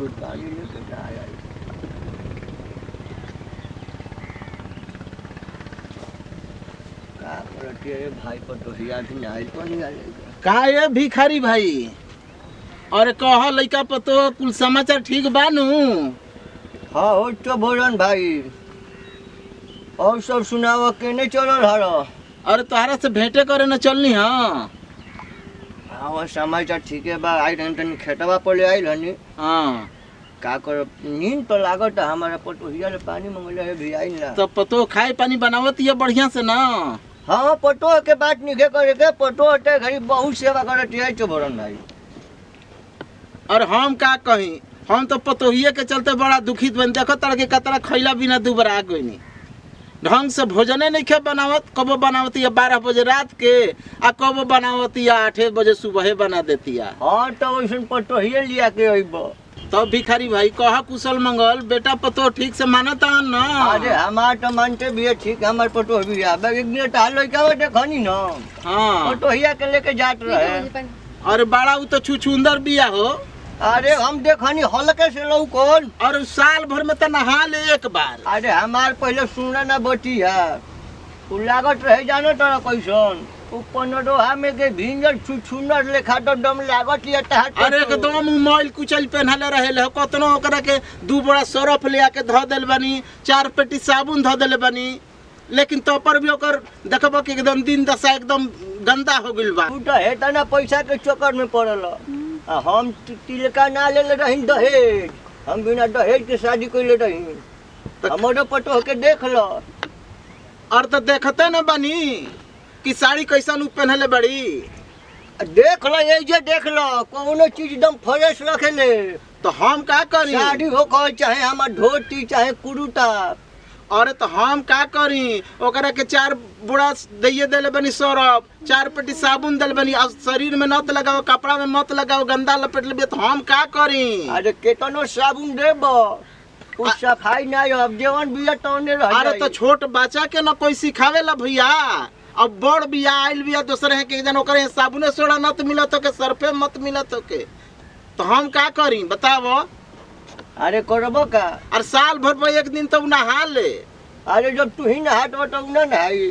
दूध पानी लेके का आई का करती है भाई पर तो हिया भी नहीं तो नहीं आएगा का ये भिखारी भाई अरे कह लइका पतो कुल समाचार ठीक बा नु हाँ हो तो भोजन भाई और सब सुनाव केने चलल हर अरे तोहरा से भेंटे करे न चलनी हाँ हाँ समाचार ठीक है बा आई रहन तनी खेतवा पर ले आइल हनी हाँ का कर नींद तो लागत है हमारा पटोहिया ले पानी मंगले है भी आई ना तो पतो खाए पानी बनावत ये बढ़िया से ना हाँ पटो के बात निके करे के पटो हटे घरी बहुत सेवा करत है चोभरन भाई और हम का कही हम तो पतोहिए के चलते बड़ा दुखित बन देखो तरह के कतरा खैला बिना दुबरा गईनी ढंग से भोजने नहीं खे बनावत कबो बनावती है बारह बजे रात के आ कबो बनावती है आठे बजे सुबह बना देती है हाँ तो वैसे पटोहिए लिया के अइब तो भिखारी भाई कहा कुशल मंगल बेटा पतो ठीक से मानता ना अरे हमार तो मानते भी है ठीक है हमार पटो भी है अब एक दिन टाल लइका देखनी ना हाँ पटोहिया के लेके जात रहे और बड़ा उ तो छुछुंदर बिया हो अरे हम देखनी हल्के से लऊ कौन और साल भर में तो नहा ले एक बार अरे हमार पहले सुनना ना बटी है उ लागत रहे जानो तोरा कैसन उ पनडोहा में के भिंजल छुछुनर लेखा तो दम लागत ये तहार अरे एकदम मोबाइल कुचल पहनले रहे हो कतनो ओकरा के दू बड़ा सरफ ले आके धो देल बनी चार पेटी साबुन धो देले बनी लेकिन तो पर भी ओकर देखबो कि एकदम दिन दशा एकदम गंदा हो गइल बा तू तो हेता ना पैसा के चक्कर में पड़ल आ हम ति- तिलका ना ले रही दहेज हम बिना दहेज के शादी कैले रही तो- हमारो पटो के देख लो और तो देखते न बनी कि साड़ी कैसन उ पहनले बड़ी देख लो ये जे देख लो कोनो चीज एकदम फ्रेश रखेले तो हम का करी साड़ी हो कहो चाहे हमार धोती चाहे कुरुता अरे तो हम का करी ओकरा के चार बुड़ा दैये देले बनी सरफ चार पेटी साबुन देले बनी और शरीर में मत लगाओ कपड़ा में मत लगाओ गंदा लपेट लेबे तो हम का करी अरे केतनो साबुन देब उ सफाई ना अब जेवन बिया तौने रह अरे तो जाई। छोट बच्चा के ना कोई सिखावे ला भैया अब बड़ बिया आइल बिया दूसरे है के जन ओकरे साबुने सोडा न तो मिलत हो के सरफे मत मिलत हो के तो हम का करी बतावो अरे करबो का और साल भर में एक दिन तो उ नहा ले अरे जब तू ही नहात हो तो ना नहाई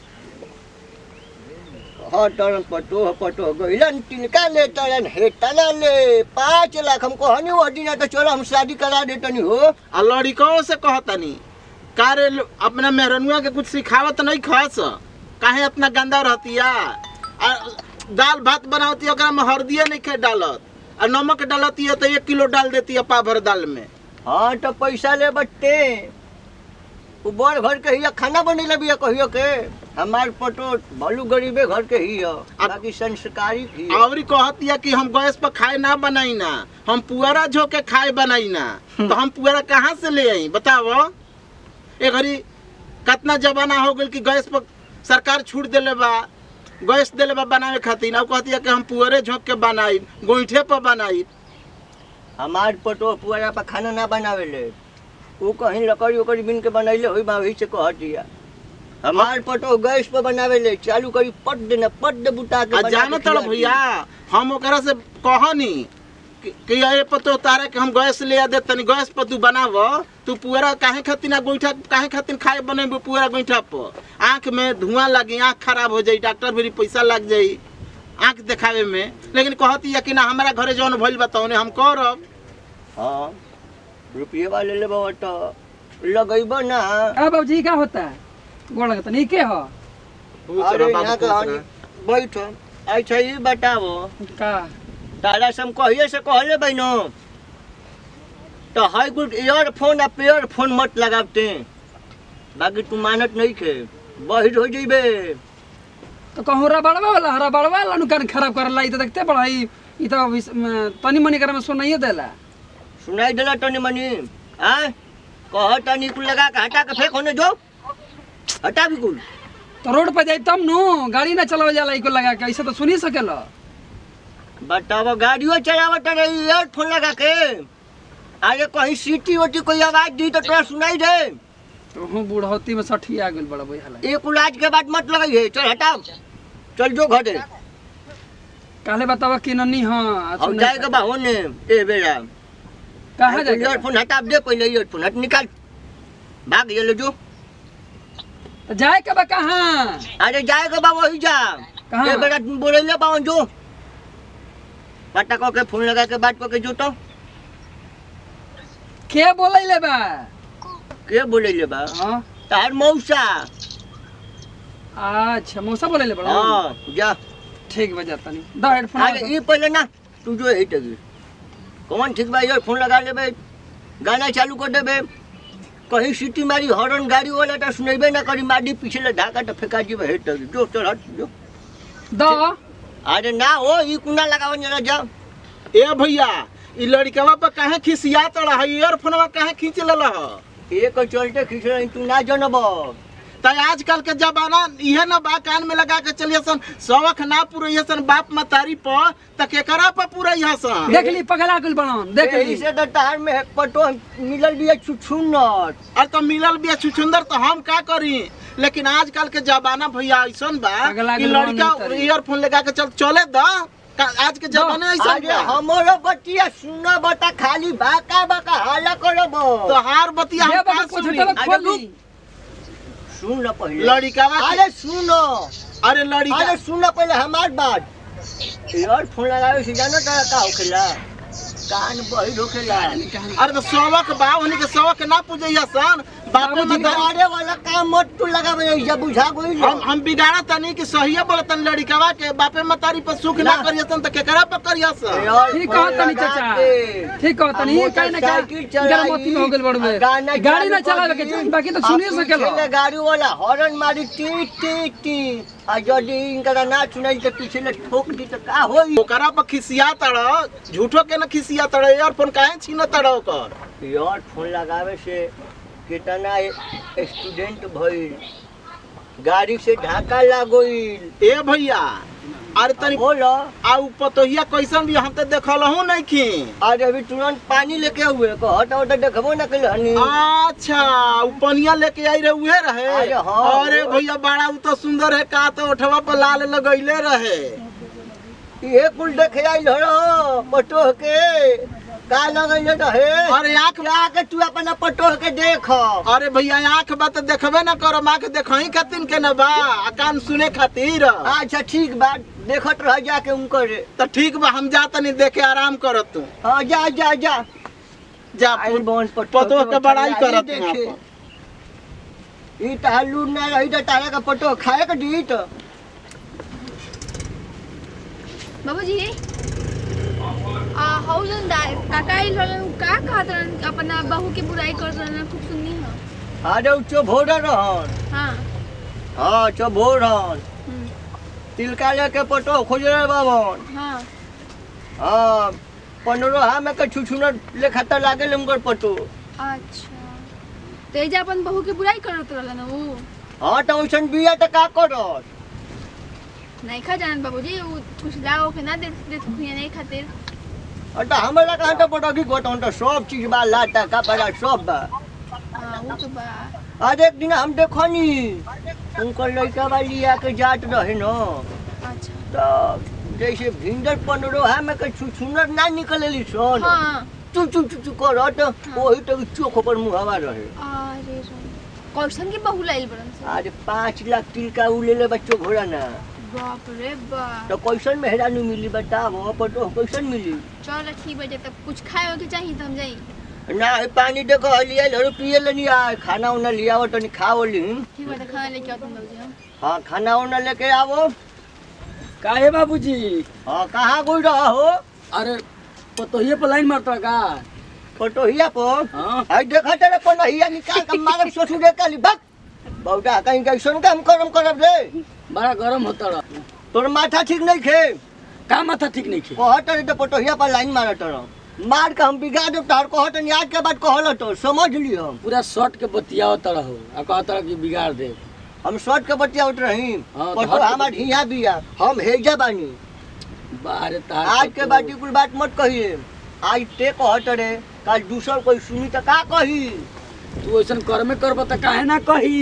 हाँ तरन पटो पटो गइलन तिनका ले तरन हेतना ले पाँच लाख हमको हनी वो दिन तो चलो हम शादी करा देतनी हो आ लड़कों से कहतनी कारे लो- अपना मेहरनुआ के कुछ सिखावत नहीं खास काहे इतना गंदा रहतिया आ दाल भात बनावती ओकरा में हल्दिए नहीं खे डालत आ नमक डालती है तो एक किलो डाल देती है पा भर दाल में हाँ तो पैसा ले बट्टे वो बड़ घर के हिया खाना बनेला बिया कहियो के हमार पटो भलू गरीबे घर के ही है बाकी संस्कारी ही है। और कहतिया कि हम गैस पर खाए ना बनाई ना हम पुअरा झो के खाए बनाई ना तो हम पुअरा कहाँ से ले आई बताओ ए घड़ी कितना जमाना हो गइल कि गैस पर सरकार छूट देले बा गैस देले बा बनावे खातिर अब कहतिया कि हम पुअरे झोंक के बनाई गोईठे पर बनाई हमार पटो पुआरा पर खाना ना बनावे ले वो कहीं लकड़ी उकड़ी बिन के बनैले होई बा वही से कह दिया हमार पटो गैस पर बनावे ले चालू करी पट देना पट दे बुता के आ बना जानो के तड़ खिला भैया हम ओकरा से कहनी कि कि ये पतो तारे के हम गैस ले आ दे तनी गैस पर तू बनाव तू पुअरा काहे खातिर ना गोईठा काहे खातिर खाए बनेबो पुअरा गोईठा पर आंख में धुआं लगी आंख खराब हो जाई डॉक्टर भी पैसा लग जाई आंख दिखावे में लेकिन कहती है कि ना हमारा घरे जौन भइल बताओ हम करब हाँ रुपये वाले ले बाबा तो लगैबो ना अब बाबूजी क्या होता है गोड़ लगता नहीं के हो अरे यहाँ का हनी बैठो अच्छा ये बताओ का तारा से हम कहिए से कहले बहनो तो हाई गुड ईयरफोन आ पेयर फोन मत लगाते बाकी तू मानत नहीं खे बहिर हो जइबे तो कहूँ रबड़वा वाला रबड़वा वाला नु कान खराब कर ला ई तो देखते बड़ा ई ई तो विस- म, तनी मनी करे में सुनाइए देला सुनाई देला तनी मनी आ कह तनी कुल लगा के हटा के फेंक होने जो हटा भी कुल तो रोड पर जाई तब नु गाड़ी ना चलावे जाला इको लगा के ऐसे तो सुनी सकेला बताओ गाड़ियों चलावत रही ईयरफोन लगा के अरे कहीं सीटी ओटी कोई आवाज दी तो तोरा सुनाई दे हूँ बुढ़ौती में सठी आ गेल बड़ा बुझाला एक उलाज के बाद मत लगाइए चल हटाओ चल जो घरे काले बतावा कि नन्नी हाँ अब जाएगा बा होने ए बेरा कहाँ जाके ईयरफोन हटा दे पहले ईयरफोन हट निकाल भाग ये ले जो तो जाए के बा कहाँ अरे जाएगा बा वही जा कहाँ? ये बेटा बोले ले बावन जो पटा को के फोन लगा के बात को के जो तो के बोलै ले बा के बोले ले बा हाँ तार मौसा अच्छा मौसा बोलै ले बड़ा हाँ जा ठीक बा जाता नहीं दा हेडफोन अरे ये पहले ना तू जो है टगी कौन ठीक बा ईयरफोन लगा लेबे गाना चालू कर देबे कहीं सीटी मारी हॉर्न गाड़ी वाला तो सुनेबे ना करी माडी पीछे ले ढाका तो फेंका जीबे हेट टगी जो चल हट जो दा अरे ना हो ई कुंडा लगावन जरा जा ए भैया ई लड़कवा पर काहे खिसिया तड़ा है ईयरफोनवा काहे खींच लेला ह एक चलते खींच रही तू ना जनब त आजकल के जमाना इहे न बा कान में लगा के चलिए सन शौक ना पूरे सन बाप मतारी पर त केकरा पर पूरे सन देख ली पगला कुल बनन देख ली से तो तार में एक पटो मिलल भी छुछुन्नर और तो मिलल भी छुछुंदर तो हम का करी लेकिन आजकल के जमाना भैया ऐसन बा अगला कि अगला लड़का नहीं तरी। ईयरफोन लगा के चल चले द का- आज के जमाना ऐसन अरे बा हमरो बतिया सुन बता खाली बाका बाका हाला करब तो हार बतिया ये हम बाबा का कुछ सुनी? हटवा खोल ली सुन पहले लड़कावा के- अरे सुनो अरे लड़का अरे सुन पहले हमार बात ईयरफोन लगावे से जानो तारा का होखेला कान बहिर होखेला अरे तो शौक बा उन्हीं के शौक ना पूजैया सन बापे बाबूजी, मतारी बिगाड़े वाला काम मत तू लगावे जब बुझा गई हम हम बिगाड़ा तनी कि सही बोलतन लड़कावा के बापे मतारी पर सुख ना ना। करिए सन त केकरा पर करिए सन ठीक कहा तनी चाचा ठीक कहा तनी ये काहे ना का गरमती में हो गेल बड़वे गाड़ी ना चलावे के चाहिए बाकी तो सुनिए सकेला गाड़ी वाला हॉर्न मारी टी टी टी आ यदि इनका ना सुनाई तो पीछे ले ठोक दी तो का होई ओकरा पर खिसिया तड़ झूठो के ना खिसिया तड़ ईयरफोन काहे छीन तड़ ओकर ईयरफोन लगावे से कितना स्टूडेंट भइल गाड़ी से ढाका लागोइल ए भैया अरे तनी बोलो आ उ पतोहिया कैसन भी हम तो देखल हूं नहीं खी आज अभी तुरंत पानी लेके हुए को हटा हटा देखबो ना कल हनी अच्छा उ पनिया लेके आई रहे उहे रहे अरे हाँ। अरे भैया बड़ा उ तो सुंदर है का तो ओठवा पर लाल लगैले रहे ये कुल देखे आइल हो पटोह के का लगैले रहे अरे आंख आके तू अपना पटोह के देख अरे भैया आंख बा तो देखबे ना करम आंख देखही खातिर के ना बा आ कान सुने खातिर अच्छा ठीक बात देखत रह जाके उनकर तो ठीक बा हम जा तनी देखे आराम करत तू हाँ जा जा जा जा आइल बहन पटोह पतोह के बड़ाई खाली करत देखे। हूं ई तार लूट ना रही तो तारा का पटोह खाए के दी तो बाबूजी आ हौ जन दा- काका आइल रहलन उ का कहत रहलन अपना बहू के बुराई करत रहलन खूब सुननी ह अरे उ चोभोर रहन हाँ हाँ चोभोर रहन हम्म, तिलका लेके पटोह खोज रहे बाबन हाँ हाँ पंद्रह में के छुछुनर लेखा तो लागे उनकर पटोह अच्छा तो एजा अपन बहू के बुराई करत रहलन उ हाँ तो वैसन बिया तो का करत नहीं खा जानत बाबूजी उ कुछ लाओ के ना दे दे खुया नहीं खातिर और तो हमारा कहाँ तो पटोह गोटा तो सब चीज बा लाटा कपड़ा सब बा हाँ वो तो बा आज एक दिन हम देखो नी उनकर लड़का वाली आके जात रहे न अच्छा तो जैसे भिंडर पंद्रह में के छुछुनर ना निकलेली सन हाँ चू चू चू चू करत वही तो चोख पर मुहावा रहे अरे रे कैसन के बहू लाइल बड़न से आज पाँच लाख तिलका उ ले ले बच्चों घोड़ा ना बाप रे बाप तो कैसन मेहरा नहीं मिली बताओ पटो कैसन मिली चल ठीक बजे तब कुछ खाए के चाहिए तो हम जाई ना ये पानी देखो लिया लड़ो पिए ले नहीं आए खाना उना लिया हो तो नहीं खाओ ली ठीक बा तो खाना लेके आओ तुम बाबूजी हम हाँ खाना उना लेके आओ काहे बाबूजी हाँ कहाँ गुड़ रहा हो अरे पतोहिए पर लाइन मारता का पटोहिया पर हाँ आई देखा तेरे पनहिया निकाल के मारब ससुर दे काली बक बहुटा कहीं कैसन काम करम करब रे बड़ा गरम होता रहा तोर माथा ठीक नहीं खे का माथा ठीक नहीं खे कहत रे तो पटोहिया पर लाइन मारत रह मार के हम बिगा देब तार कहत नहीं आज के बाद कहल तो समझ ली हम पूरा शर्ट के बतियाओ तरह हो आ कहता कि बिगाड़ दे हम शर्ट के बतिया उठ रही हाँ, तो पटो हट- हमार हिया बिया हम हेजा बानी बाहर तार आज के बाद कुल बात मत कहिए आज ते कहत रे कल दूसर कोई सुनी तो का कही तू ऐसा कर्मे करब त काहे ना कही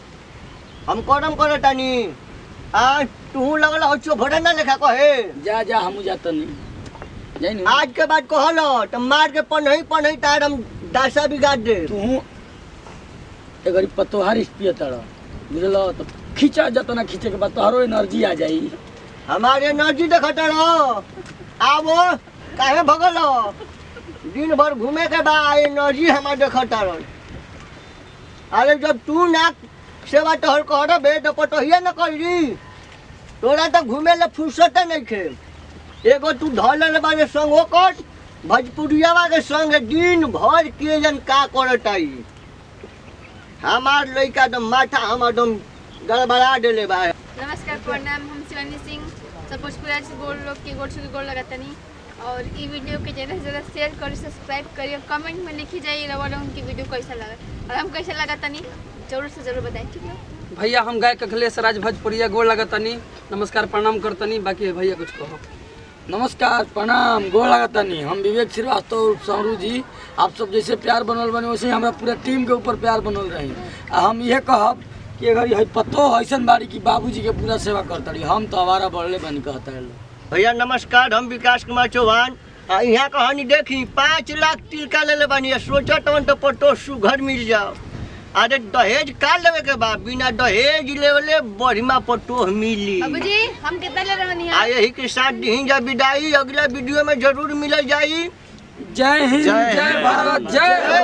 हम करम करे तानी आ तू लगल हो चो भोरे ना लेखा कहे जा जा हमू जाता नहीं जानी आज के बाद कहलो तो मार के पनही पनही तार हम दासा बिगाड़ दे तू एगरी पतोहार पिए तड़ बुझल तो खींचा जत ना खींचे के बाद तोहरो एनर्जी आ जाई हमारे एनर्जी देखत रहो आवो काहे भगल दिन भर घूमे के बा एनर्जी हमार देखत रहो अरे जब तू ना सेवा तोहर कर बे तो पटहिया न करी तोरा तो घूमे ले फुर्सत नहीं खे एगो तू धल ले बारे संग हो कर भोजपुरियावा के संग दिन भर के जन का करत आई हमार लइका तो माथा हम एकदम गड़बड़ा देले बा नमस्कार प्रणाम हम शिवानी सिंह सब भोजपुरा से गोल लोग के गोड़ छुके गोड़ लगातनी और ई वीडियो के ज़्यादा से ज़्यादा शेयर करी सब्सक्राइब करी और कमेंट में लिखी जाइए रवा लोगन की वीडियो कैसा लगा और हम कैसा लगा तनी जरूर से जरूर बताएं ठीक है भैया हम गाय अखिलेश राज भोजपुरिया गोड़ लगतनी नमस्कार प्रणाम करतनी बाकी भैया कुछ कहो नमस्कार प्रणाम गोड़ लगतनी हम विवेक श्रीवास्तव सौरू जी आप सब जैसे प्यार बनल बने वैसे ही हमरा पूरा टीम के ऊपर प्यार बनल रही आ हम ये कहब कि अगर है पतो ऐसन बाड़ी कि बाबूजी के पूरा सेवा करतड़ी हम तो हमारा बढ़ले बनी कहता है भैया नमस्कार हम विकास कुमार चौहान आ यहाँ कहानी देखी पाँच लाख टिलका ले ले बानी सोचत हन तो पटो सुघर मिल जाओ अरे दहेज का लेवे के बा बिना दहेज लेवले बढ़िया पटो मिली बाबूजी हम कितना ले रहे आ हैं यही के साथ दी जा विदाई अगला वीडियो में जरूर मिल जाई जय हिंद जय जय हिंद। भारत जय